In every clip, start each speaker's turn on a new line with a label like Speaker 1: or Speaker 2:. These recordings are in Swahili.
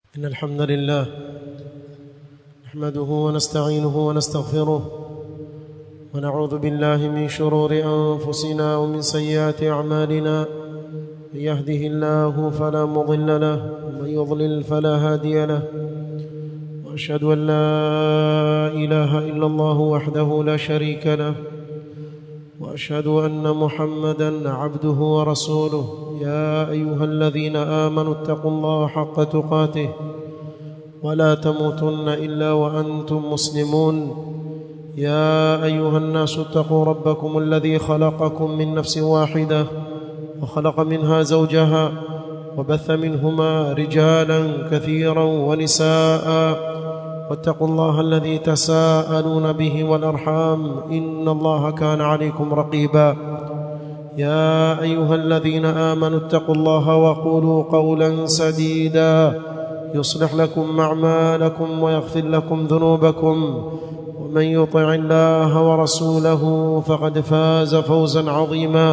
Speaker 1: إن الحمد لله نحمده ونستعينه ونستغفره ونعوذ بالله من شرور أنفسنا ومن سيئات أعمالنا من يهده الله فلا مضل له ومن يضلل فلا هادي له وأشهد أن لا إله إلا الله وحده لا شريك له واشهد ان محمدا عبده ورسوله يا ايها الذين امنوا اتقوا الله حق تقاته ولا تموتن الا وانتم مسلمون يا ايها الناس اتقوا ربكم الذي خلقكم من نفس واحده وخلق منها زوجها وبث منهما رجالا كثيرا ونساء واتقوا الله الذي تساءلون به والارحام ان الله كان عليكم رقيبا يا ايها الذين امنوا اتقوا الله وقولوا قولا سديدا يصلح لكم اعمالكم ويغفر لكم ذنوبكم ومن يطع الله ورسوله فقد فاز فوزا عظيما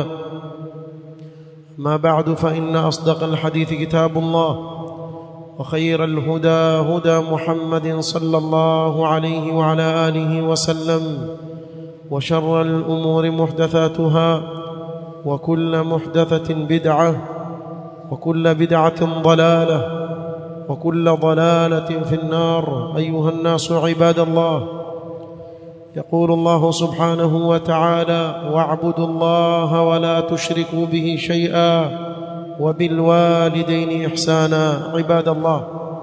Speaker 1: ما بعد فان اصدق الحديث كتاب الله وخير الهدى هدى محمد صلى الله عليه وعلى اله وسلم وشر الامور محدثاتها وكل محدثه بدعه وكل بدعه ضلاله وكل ضلاله في النار ايها الناس عباد الله يقول الله سبحانه وتعالى واعبدوا الله ولا تشركوا به شيئا وبالوالدين احسانا عباد الله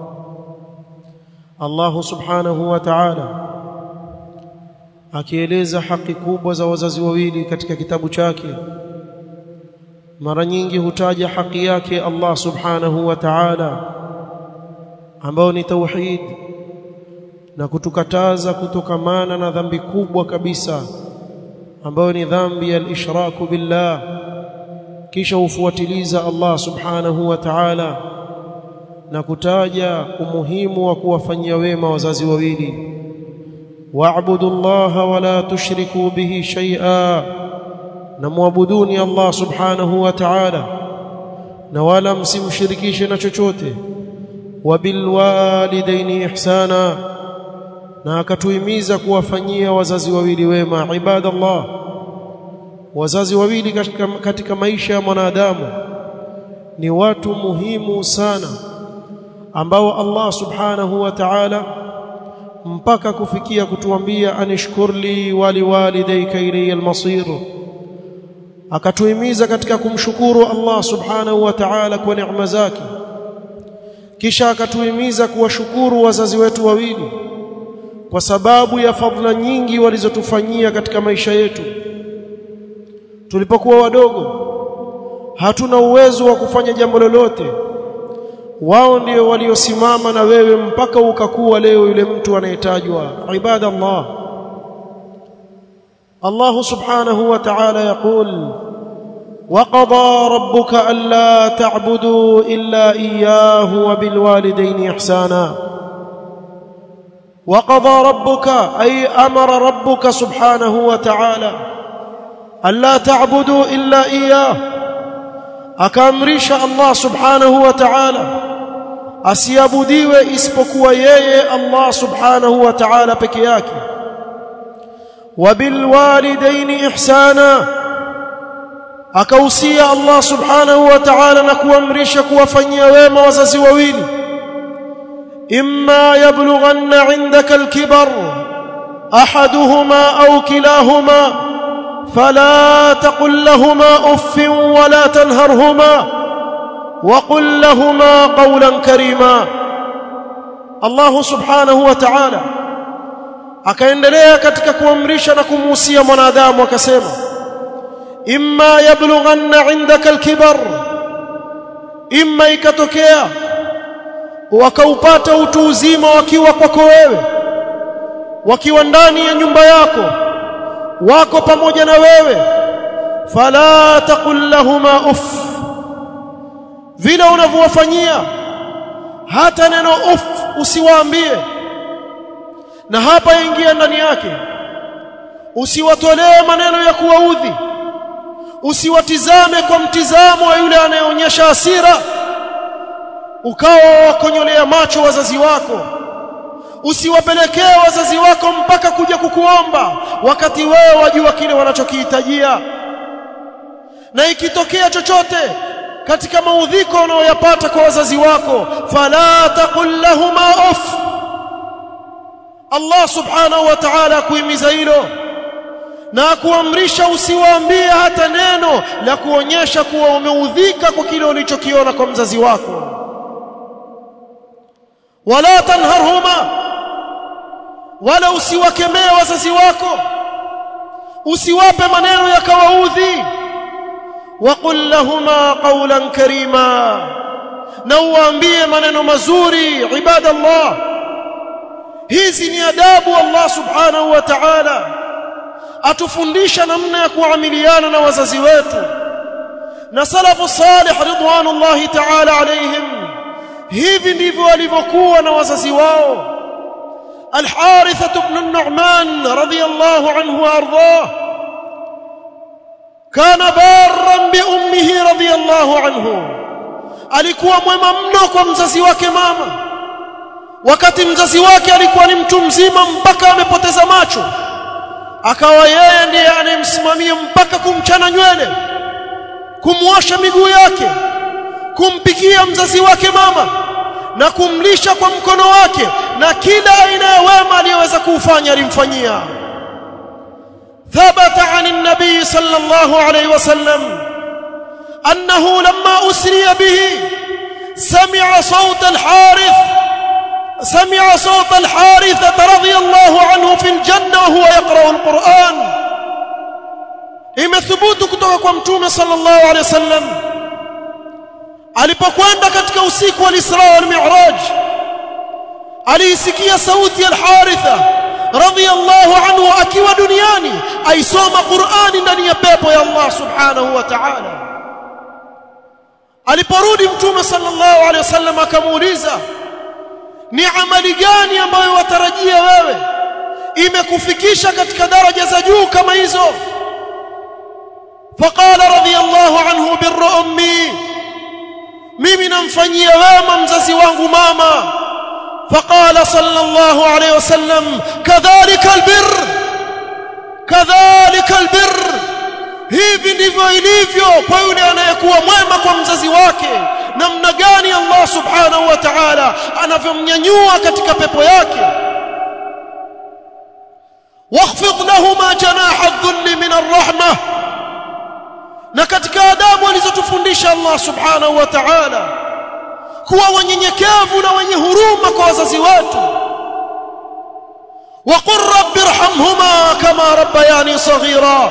Speaker 1: الله subhanahu wa ta'ala akieleza haki kubwa za wazazi wawili katika kitabu chake mara nyingi hutaja haki yake Allah subhanahu wa ta'ala ambao ni tauhid na kutukataza kutokamana na dhambi kubwa kabisa ambayo ni dhambi ya al-ishraku billah kisha ufuatiliza Allah subhanahu wa ta'ala na kutaja umuhimu wa kuwafanyia wema wazazi wawili wa'budu Allah wa la tushriku bihi shay'a na muabuduni Allah subhanahu wa ta'ala na wala msimshirikishe na chochote wa bil walidaini ihsana na akatuhimiza kuwafanyia wazazi wawili wema ibadallah wazazi wawili katika, katika maisha ya mwanadamu ni watu muhimu sana ambao Allah subhanahu wa ta'ala mpaka kufikia kutuambia anishkurli wali walidayka ilayya almasir akatuhimiza katika kumshukuru Allah subhanahu wa ta'ala kwa neema zake kisha akatuhimiza kuwashukuru wazazi wetu wawili kwa sababu ya fadhila nyingi walizotufanyia katika maisha yetu tulipokuwa wadogo hatuna uwezo wa kufanya jambo lolote wao ndio waliosimama na wewe mpaka ukakuwa leo yule mtu anayetajwa ibadallah Allah subhanahu wa ta'ala يقول وقضى ربك الا تعبدوا الا اياه وبالوالدين احسانا وقضى ربك اي امر ربك سبحانه وتعالى الا تعبدوا الا اياه akaamrisha Allah subhanahu wa ta'ala asiabudiwe isipokuwa yeye Allah subhanahu wa ta'ala peke yake wabil walidaini ihsana akausia Allah subhanahu wa ta'ala na kuamrisha kuwafanyia wema wazazi wawili imma yablughanna 'indaka al-kibar ahaduhuma aw kilahuma فلا تقل لهما اف ولا تنهرهما وقل لهما قولا كريما الله سبحانه وتعالى akaendelea katika kuamrisha na kumuhusia mwanadamu akasema imma yablughanna indaka alkibar imma ikatokea wakaupata utu uzima wakiwa kwako wewe wakiwa ndani ya nyumba yako wako pamoja na wewe fala taqul lahuma uff vile unavyowafanyia hata neno uff usiwaambie na hapa ingia ndani yake usiwatolee maneno ya kuwaudhi usiwatizame kwa mtizamo wa yule anayeonyesha hasira ukawa wakonyolea macho wazazi wako usiwapelekee wazazi wako mpaka kuja kukuomba wakati wewe wajua kile wanachokihitajia na ikitokea chochote katika maudhiko unayoyapata kwa wazazi wako fala taqul lahuma uff Allah subhanahu wa ta'ala kuhimiza hilo na kuamrisha usiwaambie hata neno la kuonyesha kuwa umeudhika kwa kile ulichokiona kwa mzazi wako wala tanharhuma wala usiwakemee wazazi wako usiwape maneno yakawaudhi waqul lahuma qawlan karima na uwaambie maneno mazuri ibadallah hizi ni adabu Allah subhanahu wa ta'ala atufundisha namna ya kuamiliana na wazazi wetu na salafu salih ridwanullahi ta'ala alayhim hivi ndivyo walivyokuwa na wazazi wao الحارثة بن النعمان رضي الله عنه وأرضاه كان بارا بأمه رضي الله عنه alikuwa mwema mno kwa mzazi wake mama wakati mzazi wake alikuwa ni mtu mzima mpaka amepoteza macho akawa yeye ndiye anayemsimamia mpaka kumchana nywele kumwosha miguu yake kumpikia mzazi wake mama na kumlisha kwa mkono wake na kila aina ya wema aliyoweza kuufanya alimfanyia ثبت عن النبي صلى الله عليه وسلم أنه لما أسري به سمع صوت الحارث سمع صوت الحارثة رضي الله عنه في الجنة وهو يقرأ القرآن إما ثبوت كتوك ومتوم صلى الله عليه وسلم alipokwenda katika usiku wa Isra wal Mi'raj aliisikia sauti ya Al-Haritha radhiyallahu anhu akiwa duniani aisoma Qur'ani ndani ya pepo ya Allah subhanahu wa ta'ala aliporudi mtume sallallahu alaihi wasallam akamuuliza ni amali gani ambayo watarajia wewe imekufikisha katika daraja za juu kama hizo faqala radhiyallahu anhu birru ummi mimi namfanyia wema mzazi wangu mama faqala sallallahu alayhi wasallam kadhalika albir kadhalika albir hivi ndivyo ilivyo kwa yule anayekuwa mwema kwa mzazi wake namna gani Allah subhanahu wa ta'ala anavyomnyanyua katika pepo yake واخفض لهما جناح الذل من الرحمه na katika adabu alizotufundisha Allah subhanahu wa ta'ala kuwa wanyenyekevu na wenye huruma kwa wazazi wetu وقل رب ارحمهما كما ربياني صغيرا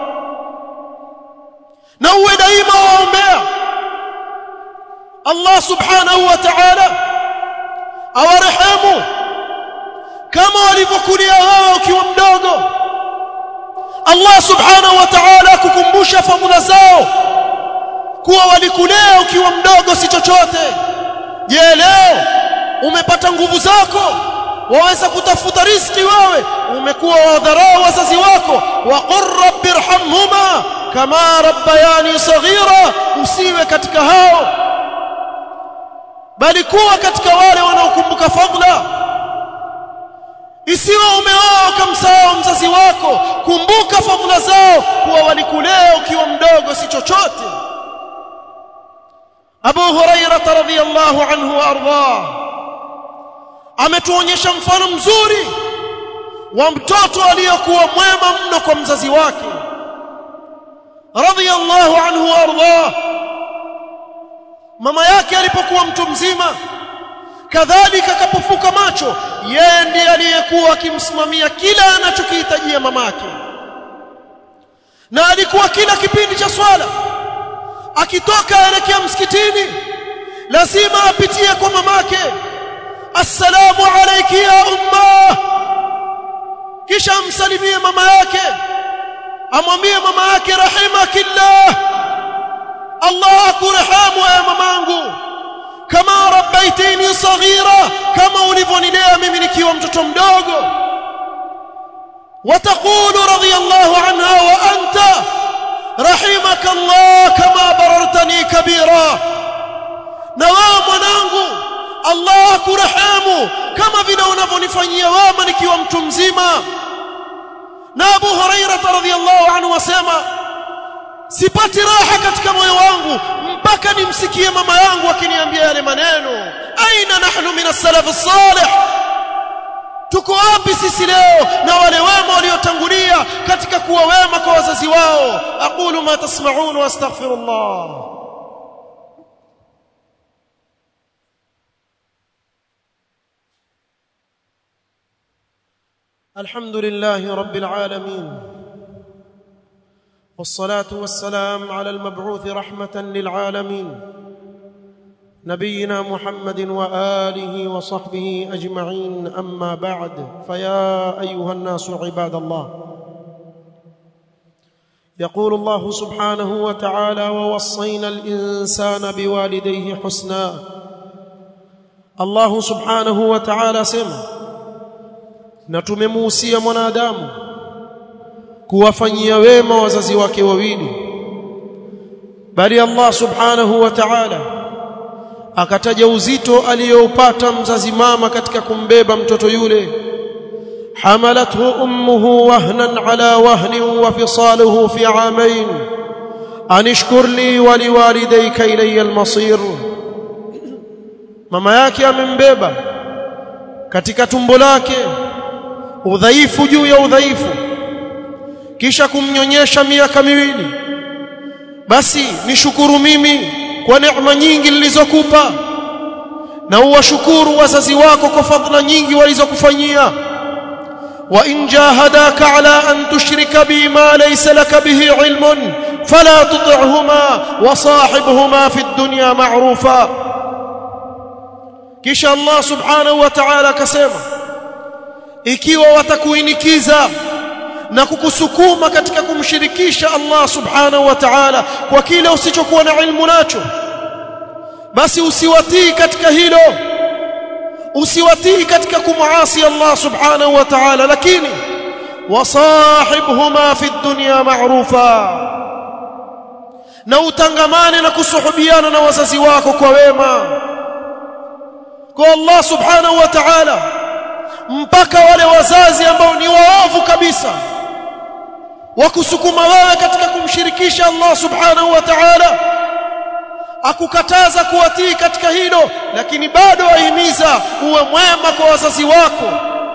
Speaker 1: na uwe daima waombea Allah subhanahu wa ta'ala awarehemu kama walivyokulia wao ukiwa mdogo Allah subhanahu wa ta'ala kukumbusha fadhila zao kuwa walikulea ukiwa mdogo si chochote je leo umepata nguvu zako waweza kutafuta riziki wewe umekuwa wadharau wazazi wako wa qur rabbirhamhuma kama rabbayani saghira usiwe katika hao bali kuwa katika wale wanaokumbuka fadhila isiwe umeoa ukamsahau mzazi wako kumbuka fadhila zao kuwa walikulea ukiwa mdogo si chochote Abu Hurairah radhiyallahu anhu ardah ametuonyesha mfano mzuri wa mtoto aliyekuwa mwema mno kwa mzazi wake radhiyallahu anhu ardah mama yake alipokuwa mtu mzima kadhalika akapofuka macho yeye ndiye aliyekuwa akimsimamia kila anachokihitajia mamake na alikuwa kila kipindi cha swala akitoka aelekea msikitini lazima apitie kwa mamake assalamu alayki ya umma kisha amsalimie mama yake amwambie mama yake rahimakillah Allah akurhamu ya mamangu kama rabbaitini saghira kama ulivyonilea mimi nikiwa mtoto mdogo وتقول رضي الله عنها وأنت رحمك الله كما بررتني كبيرا na wewe mwanangu Allah akurehemu kama vile unavyonifanyia wema nikiwa mtu mzima na Abu Huraira radhiyallahu anhu wasema sipati raha katika moyo wangu mpaka nimsikie mama yangu akiniambia yale maneno aina nahnu min as-salaf as-salih tuko wapi sisi leo na wale wema waliotangulia katika kuwa wema kwa wazazi wao aqulu ma tasma'un wa astaghfirullah الحمد لله رب العالمين والصلاه والسلام على المبعوث رحمه للعالمين نبينا محمد واله وصحبه اجمعين اما بعد فيا ايها الناس عباد الله يقول الله سبحانه وتعالى ووصينا الانسان بوالديه حسنا الله سبحانه وتعالى سمع na tumemuhusia mwanadamu kuwafanyia wema wazazi wake wawili bali Allah subhanahu wa ta'ala akataja uzito aliyoupata mzazi mama katika kumbeba mtoto yule hamalathu ummuhu wahnan ala wahnin wa fisaluhu fi amain anishkur li wa liwalidayka ilayya almasir mama yake amembeba katika tumbo lake udhaifu juu ya udhaifu kisha kumnyonyesha miaka miwili basi nishukuru mimi kwa neema nyingi nilizokupa na uwashukuru wazazi wako kwa fadhila nyingi walizokufanyia wa in jahadaka ala an tushrika bi ma laysa laka bihi ilmun fala tuti'huma wa sahibhuma fi dunya ma'rufa kisha Allah subhanahu wa ta'ala akasema ikiwa watakuinikiza na kukusukuma katika kumshirikisha Allah subhanahu wa ta'ala kwa kile usichokuwa na ilmu nacho basi usiwatii katika hilo usiwatii katika kumuasi Allah subhanahu wa ta'ala lakini wasahibhuma fi dunya ma'rufa na utangamane na kusuhubiana na wazazi wako kwa wema kwa Allah subhanahu wa ta'ala mpaka wale wazazi ambao ni waovu kabisa wakusukuma wewe katika kumshirikisha Allah subhanahu wa ta'ala akukataza kuwatii katika hilo lakini bado wahimiza uwe mwema kwa wazazi wako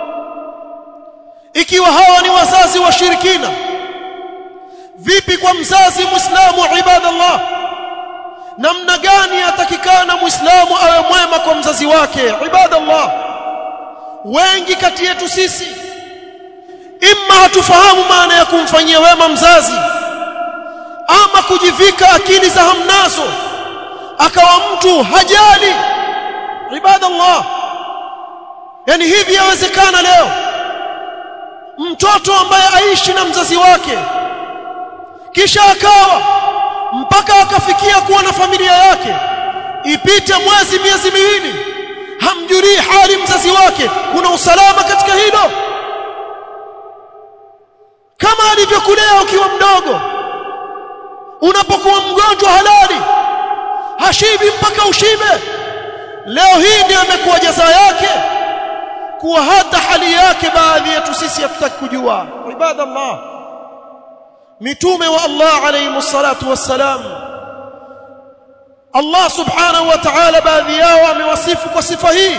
Speaker 1: ikiwa hawa ni wazazi washirikina vipi kwa mzazi muislamu ibadallah namna gani atakikana muislamu awe mwema kwa mzazi wake ibadallah wengi kati yetu sisi imma hatufahamu maana ya kumfanyia wema mzazi ama kujivika akili za hamnazo akawa mtu hajali ibadallah yani hivi yawezekana leo mtoto ambaye aishi na mzazi wake kisha akawa mpaka akafikia kuwa na familia yake ipite mwezi miezi miwili hamjulii hali mzazi wake kuna usalama katika hilo kama alivyokulea ukiwa mdogo unapokuwa mgonjwa halali hashibi mpaka ushibe leo hii ndio imekuwa jaza yake kuwa hata hali yake baadhi yetu sisi hatutaki kujua ibadallah mitume wa Allah alayhi salatu wassalam Allah subhanahu wa ta'ala baadhi yao amewasifu kwa sifa hii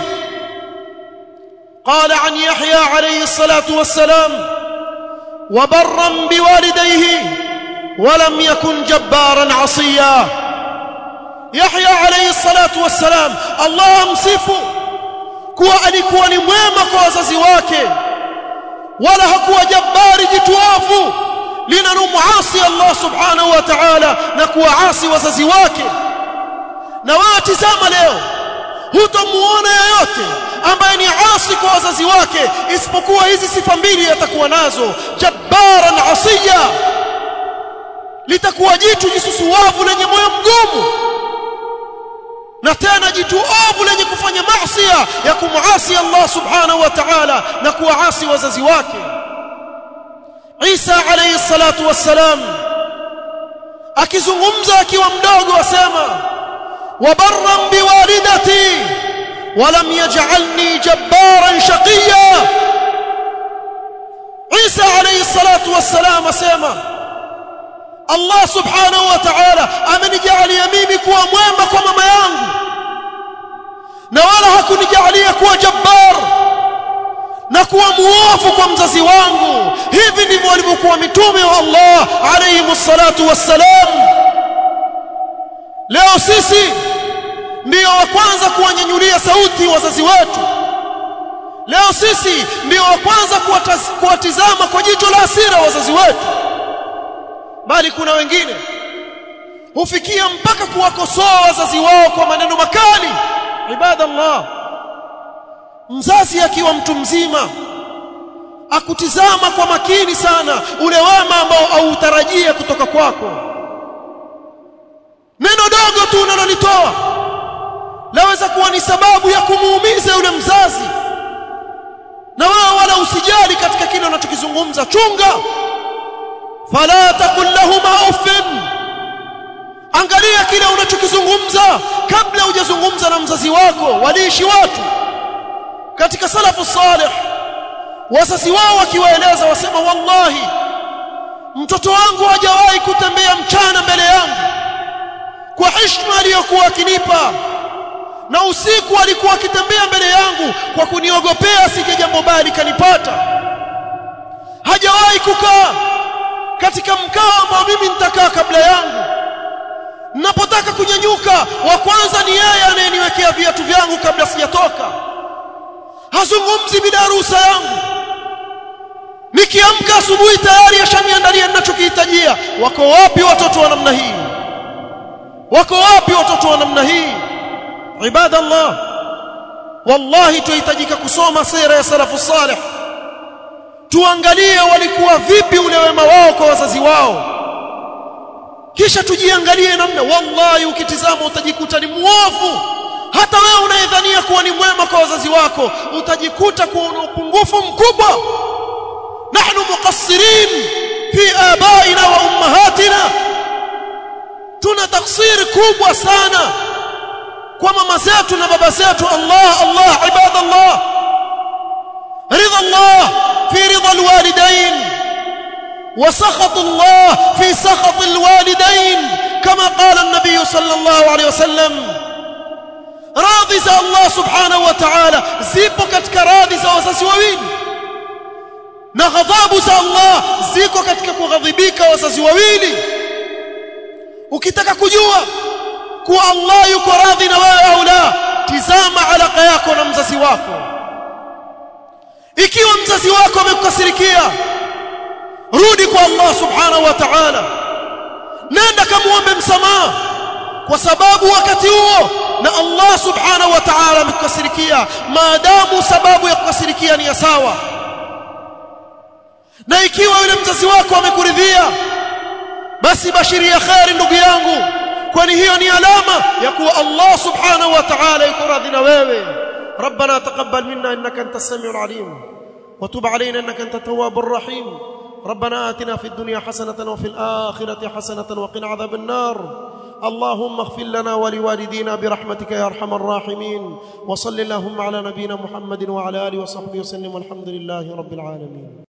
Speaker 1: قال عن يحيى عليه الصلاة والسلام وبرا بوالديه ولم يكن جبارا عصيا يحيى عليه الصلاة والسلام الله amsifu kuwa alikuwa ni mwema kwa wazazi wake wala hakuwa jabbari jituafu linalomuasi Allah subhanahu wa ta'ala na kuwaasi wazazi wake na watizama leo hutamuona yeyote ambaye ni asi kwa wazazi wake isipokuwa hizi sifa mbili atakuwa nazo jabbaran asiya litakuwa jitu jisusuwavu lenye moyo mgumu na tena jitu ovu lenye kufanya maasi ya kumuasi Allah subhanahu wa ta'ala na kuwaasi wazazi wake Isa alayhi salatu wassalam akizungumza akiwa mdogo asema وبرا بوالدتي ولم يجعلني جبارا شقيا عيسى عليه الصلاة والسلام اسema Allah subhanahu wa ta'ala amenijalia mimi kuwa mwema kwa mama yangu na wala hakunijalia kuwa jabbar na kuwa muofu kwa mzazi wangu hivi ndivyo walivyokuwa mitume wa Allah alayhi salatu wassalam leo sisi ndio wa kwanza kuwanyanyulia sauti wazazi wetu leo sisi ndio wa kwanza kuwatizama kwa jicho la hasira wazazi wetu bali kuna wengine hufikia mpaka kuwakosoa wazazi wao kwa maneno makali ibadallah mzazi akiwa mtu mzima akutizama kwa makini sana ule wema ambao autarajia kutoka kwako neno dogo tu unalolitoa laweza kuwa ni sababu ya kumuumiza yule mzazi na wewe wala usijali katika kile unachokizungumza chunga fala takul lahuma uffin angalia kile unachokizungumza kabla hujazungumza na mzazi wako waliishi watu katika salafu salih wazazi wao wakiwaeleza wasema wallahi mtoto wangu hajawahi kutembea mchana mbele yangu kwa heshima aliyokuwa akinipa na usiku alikuwa akitembea mbele yangu kwa kuniogopea sije jambo baya likanipata hajawahi kukaa katika mkao ambao mimi nitakaa kabla yangu ninapotaka kunyanyuka wa kwanza ni yeye anayeniwekea viatu vyangu kabla sijatoka hazungumzi bila ruhusa yangu nikiamka asubuhi tayari ashaniandalia ninachokihitajia wako wapi watoto wa namna hii wako wapi watoto wa namna hii ibadallah wallahi tuhitajika kusoma sira ya salafu salih tuangalie walikuwa vipi ule wema wao kwa wazazi wao kisha tujiangalie namna wallahi ukitizama utajikuta ni muovu hata wewe unayedhania kuwa ni mwema kwa wazazi wako utajikuta kuwa una upungufu mkubwa nahnu muqassirin fi abaina wa ummahatina tuna taksiri kubwa sana kwa mama zetu na baba zetu Allah Allah ibadallah ridha Allah fi ridha alwalidain وسخط الله في سخط الوالدين كما قال النبي صلى الله عليه وسلم راضي za Allah subhanahu wa ta'ala zipo katika radhi za wazazi wawili na ghadhabu za Allah ziko katika kughadhibika wazazi wawili ukitaka kujua kuwa Allah yuko radhi na wewe au la tizama alaka yako na mzazi wako ikiwa mzazi wako amekukasirikia rudi kwa Allah subhanahu wa ta'ala nenda kamuombe msamaha kwa sababu wakati huo na Allah subhanahu wa ta'ala amekukasirikia maadamu sababu ya kukasirikia ni ya sawa na ikiwa yule mzazi wako amekuridhia basi bashiria khairi ndugu yangu kwani hiyo ni alama ya kuwa Allah subhanahu wa ta'ala yuko radhi na wewe ربنا تقبل منا انك انت السميع العليم وتب علينا انك انت التواب الرحيم ربنا آتنا في الدنيا حسنة وفي الآخرة حسنة وقنا عذاب النار اللهم اغفر لنا ولوالدينا برحمتك يا أرحم الراحمين وصل اللهم على نبينا محمد وعلى آله وصحبه وسلم والحمد لله رب العالمين